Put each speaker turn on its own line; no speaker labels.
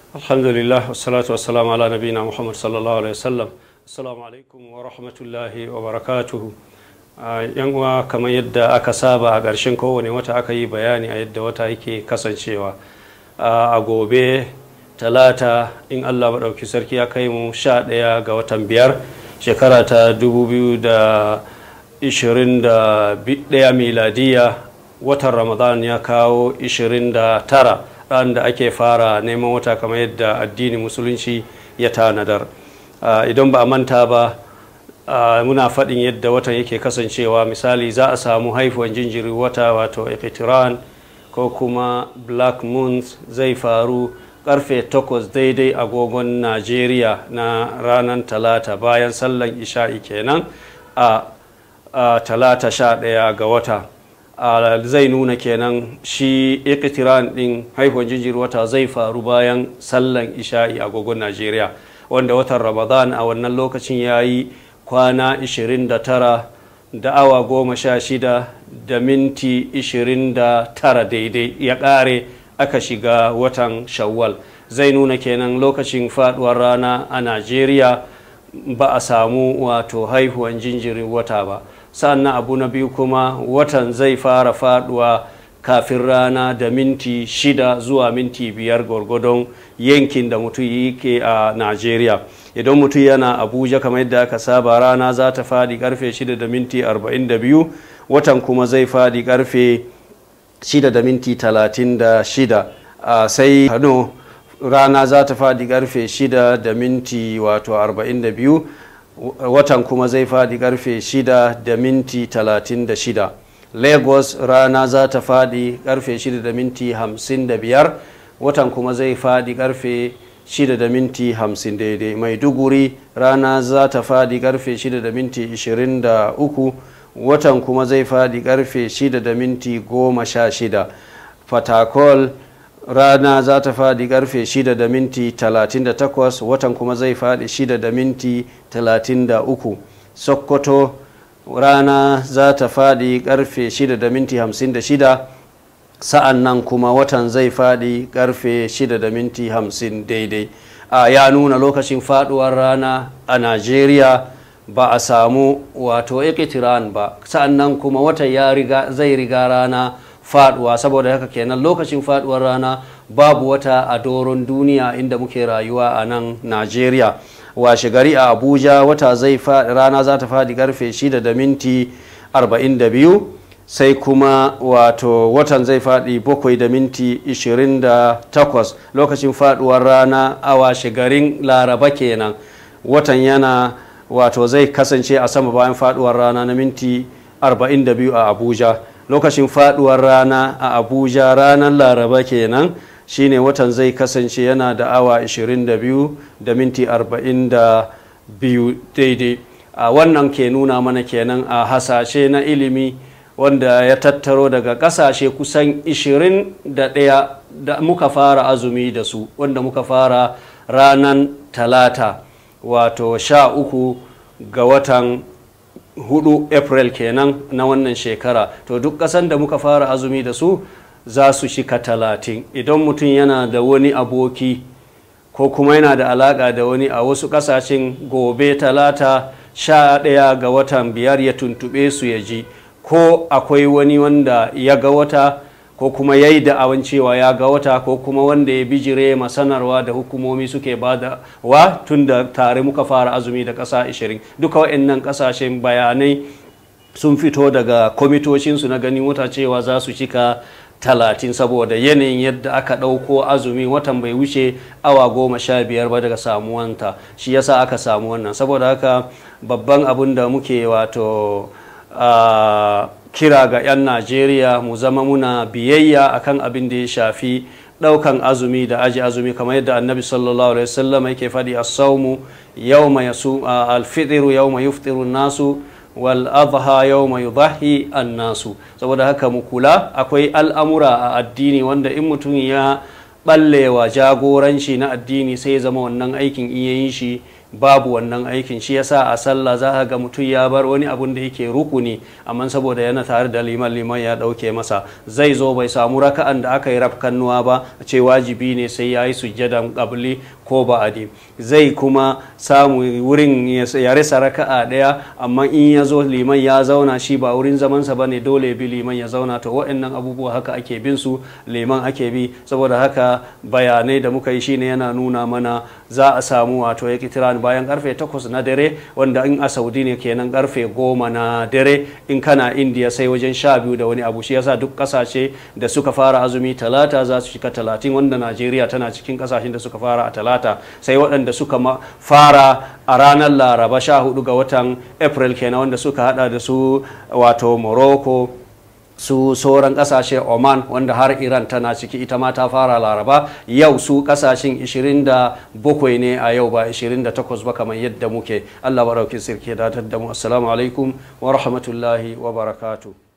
alhamdulillah wassalatu wassalamu ala nabina muhammad sallallahu alaihi wasallam assalamu alaikum wa rahmatullahi wa barakatuhu yan uwa kamar yadda aka saba a ƙarshen kowane wata aka yi bayani a yadda wata yake kasancewa a gobe talata in allah maɗauki sarki ya kai mu sha ɗaya ga watan biyar shekara ta 2021 miladiya watan ramadan ya kawo 29 ran da ake fara neman wata kamar yadda addinin musulunci ya tanadar idan ba a manta ba muna faɗin yadda watan yake kasancewa misali za a samu haifuwan jinjiri wata wato ikitiran ko kuma black moons zai faru karfe 8 daidai agogon najeriya na ranar talata bayan sallan isha'i kenan a talata 11 ga wata zai nuna kenan shi ikitiran din haihuwar jinjiri wata zai faru bayan sallan isha'i agogon najeriya wanda watan ramadan a wannan lokacin ya yi kwana 29 da awa goma sha shida da minti 29 daidai ya ƙare aka shiga watan shawwal zai nuna kenan lokacin faduwar rana a najeriya ba a samu wato haihuwan jinjirin wata ba sannan abu na biyu kuma watan zai fara faduwa kafin rana da minti shida zuwa minti biyar gwargwadon yankin da mutum yake a najeriya idan mutum yana abuja kamar yadda aka saba rana za ta fadi karfe shida da minti arba'in da biyu watan kuma zai fadi karfe shida da minti talatin da shida sai kano rana za ta fadi karfe shida da minti wato arba'in da biyu watan kuma zai fadi karfe shida da minti talatin da shida lagos rana za ta fadi karfe shida da minti hamsin da biyar watan kuma zai fadi karfe shida da minti hamsin daidai maiduguri rana za ta fadi karfe shida da minti ishirin da uku watan kuma zai fadi karfe shida da minti goma sha shida fatakol rana za ta fadi karfe shida da minti talatin da takwas watan kuma zai fadi shida da minti talatin da uku sokoto rana za ta fadi karfe shida da minti hamsin da shida sa'an nan kuma watan zai faɗi karfe shida da minti hamsin daidai a ya nuna lokacin faɗuwar rana a najeriya ba a samu wato ikitiran ba sa'an nan kuma watan ya riga zai riga rana faɗuwa saboda haka kenan lokacin faɗuwar rana babu wata a doron duniya inda muke rayuwa a nan najeriya washe gari a abuja wata zai rana za ta faɗi karfe shida da minti arba'in da biyu sai kuma wato watan zai faɗi bakwai da minti 28 lokacin faɗuwar rana a washe garin laraba kenan watan yana wato zai kasance a sama bayan faɗuwar rana na minti 42 a abuja lokacin faɗuwar rana a abuja ranar laraba kenan shine watan zai kasance yana da awa 22 da minti 42 daidai a wannan ke nuna mana kenan a hasashe na ilimi wanda ya tattaro daga kasashe kusan 21 da muka fara azumi da su wanda muka fara ranar talata wato sha uku ga watan hudu april kenan na wannan shekara to duk kasan da muka fara azumi da su za su shika talatin idan mutum yana da wani aboki ko kuma yana da alaka da wani a wasu kasashen gobe talata sha ɗaya ga watan biyar ya tuntube su ya ji ko akwai wani wanda ya ga wata ko kuma ya yi da'awan cewa ya ga wata ko kuma wanda ya bijire masanarwa da hukumomi suke bada wa tun da tare muka fara azumi da ƙasa 20 duka waɗannan ƙasashen bayanai sun fito daga kwamitocinsu na ganin wata cewa za su cika talatin saboda yanayin yadda aka ɗauko azumi watan bai wuce awa goma sha biyar ba daga samuwanta shi yasa aka samu wannan saboda haka babban abin da muke wato Uh, kira ga 'yan najeriya mu zama muna biyayya akan abin da ya shafi daukan azumi da aji azumi kamar yadda annabi sallallahu alaihi wasallam yake faɗi as-sawmu yawma yasu uh, al-fitru yawma yuftiru nasu wal adha yawma yudhi an-nasu saboda haka mu kula akwai al'amura a addini wanda in mutum ya ballewa jagoranci na addini sai ya zama wannan aikin iya yin shi babu wannan aikin shi yasa a sallah za ka ga mutum ya bar wani abun da yake rukuni amma saboda yana tare da liman liman ya dauke masa zai zo bai samu raka'an da aka yi rafkannuwa ba a ce wajibi ne sai ya yi sujjadan qabli ko ba'adi zai kuma samu wurin ya rasa raka'a daya amma in ya zo liman ya zauna shi ba wurin zamansa ba ne dole bi liman ya zauna to waɗannan abubuwa haka ake bin su liman ake bi saboda haka bayanai da muka yi shine yana nuna mana za a samu wato ya kitiran bayan karfe 8 na dare wanda in a saudi ne kenan karfe 10 na dare in kana indiya sai wajen sha biyu da wani abu shi yasa duk kasashe da suka fara azumi talata za su shiga talatin wanda najeriya tana cikin kasashen da suka fara a talata sai waɗanda suka fara a ranar laraba sha hudu ga watan april kenan wanda suka hada da su wato morocco su sauran kasashe oman wanda har iran tana ciki ita ma ta fara laraba yau su kasashen 27 ne a yau ba 28 ba kamar yadda muke allah barauki sirke datar da mu assalamu alaikum wa rahmatullahi wa barakatuh